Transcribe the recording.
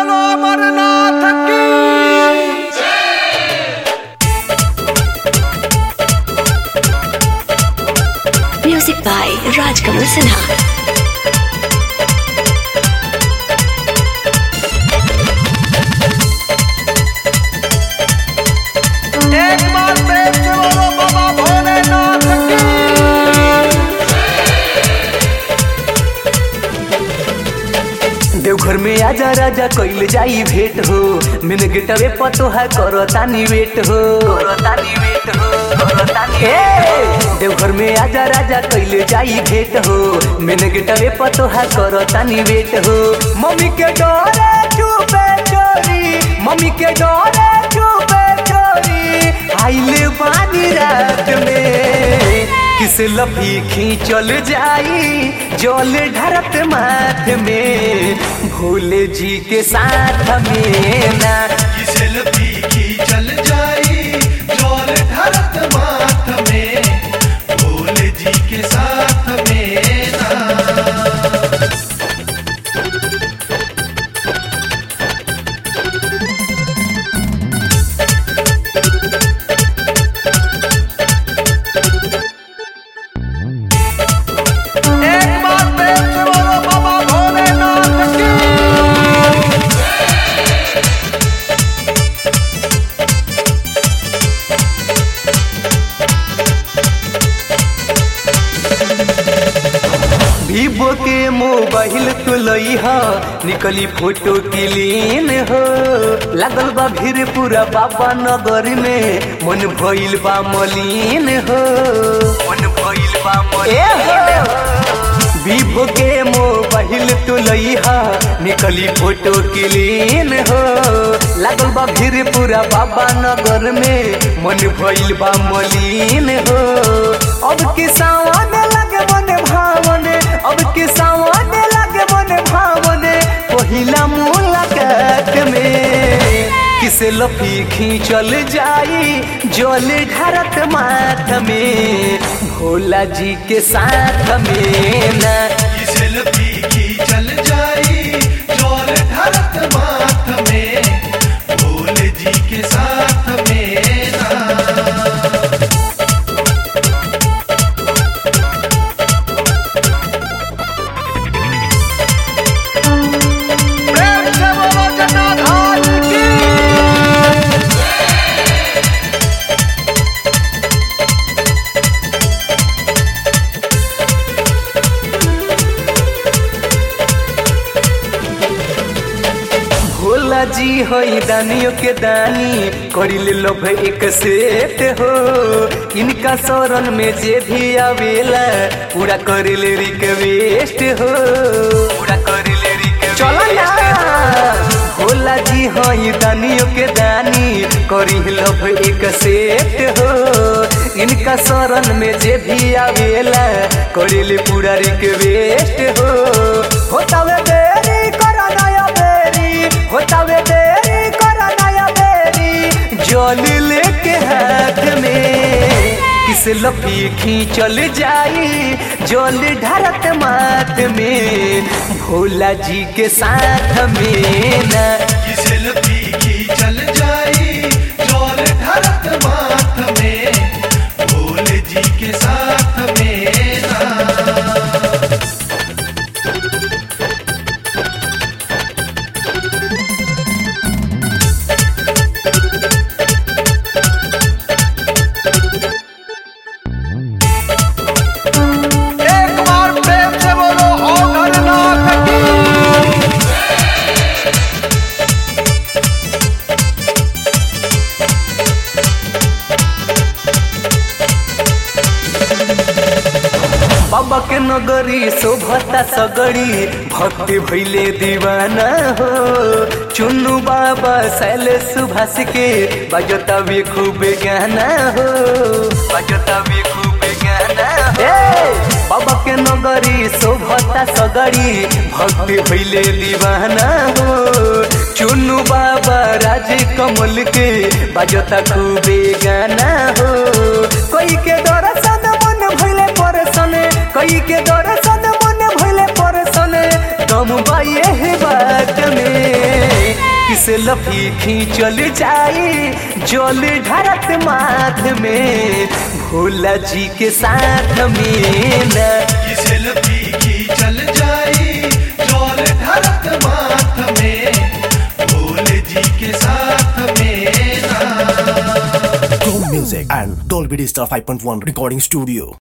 बोलो अमरनाथ की Music by Rajkamal Sinha. एक बार प्रेम से बोलो बाबा भोलेनाथ की देवघर में आजा राजा कइल जाई भेंट हो मिन गिटवे पतोहा करो तानी वेट हो करो तानी वेट हो करो तानी ए देवघर में आजा राजा कइल जाई भेंट हो मिन गिटवे पतोहा करो तानी वेट हो मम्मी के डोरे चुपे चोरी मम्मी के डोरे चुपे चोरी आइले बानी रात में किस लफी खींचल जाई जल ढरत माथ में भोले जी के साथ में ना सेल्फी की चल जाई जोर धरत माथ में भोले जी के साथ में ना एक बार प्रेम से बोलो बाबा भोलेनाथ की वीवो के मोबाइल तो लई ह निकली फोटो क्लीन हो लागल बा भीड़ पूरा बाबा नगर में मन भइल बा मलिन हो मन भइल बा मलिन हो वीवो के मोबाइल तो लई ह निकली फोटो क्लीन हो लागल बा भीड़ पूरा बाबा नगर में मन भइल बा मलिन हो अब के सावन लगे मन भावन अब के सावन लगे मन भावन पहिला मुलाकात में किसे लफी खींचल जाई जल ढरत माथ में भोला जी के साथ में ना सेल्फी की चल जाई जोर धरत माथ में भोले जी के साथ में ना प्रेम से बोलो जटाधारी की भोला जी हई दानियों के दानी करिले लोभ एक सेट हो इनका शरण में जे भी आवेला पूरा करिले रिक्वेस्ट हो पूरा करिले रिक्वेस्ट चलो ना भोला जी हई दानियों के दानी करी लोभ एक सेट हो इनका शरण में जे भी आवेला करिले पूरा रिक्वेस्ट हो होतावे देरी करा नया बेरी होतावे देरी करा नया बेरी जल लेके हाथ में किस लपी खींचल जाई जल ढरत माथ में भोला जी के साथ में ना सेल्फी की चल जाई जोर धरत माथ में भोले जी के साथ में ना एक बार प्रेम से बोलो अमरनाथ की बाबा के नगरी शोभता सगड़ी भक्ति भैले दीवाना हो चुन्नू बाबा शैले सुभाष के बजता भी खूब गाना हो बजता भी खूब गाना हो बाबा के नगरी शोभता सगड़ी भक्ति भैले दीवाना हो चुन्नू बाबा राज कमल के बजता खूबे गाना हो कोई के दर्शन मन भैले परसन कई के दर्शन मन भैले परसन दम बाये है बात में किसे लफी खींचल जाई जल ढारत माथ में भोला जी के साथ में ना ये सेल्फी की चल जाई जल ढरत माथ में भोले जी के साथ में ना Chrome Music and Dolby Digital 5.1 Recording Studio.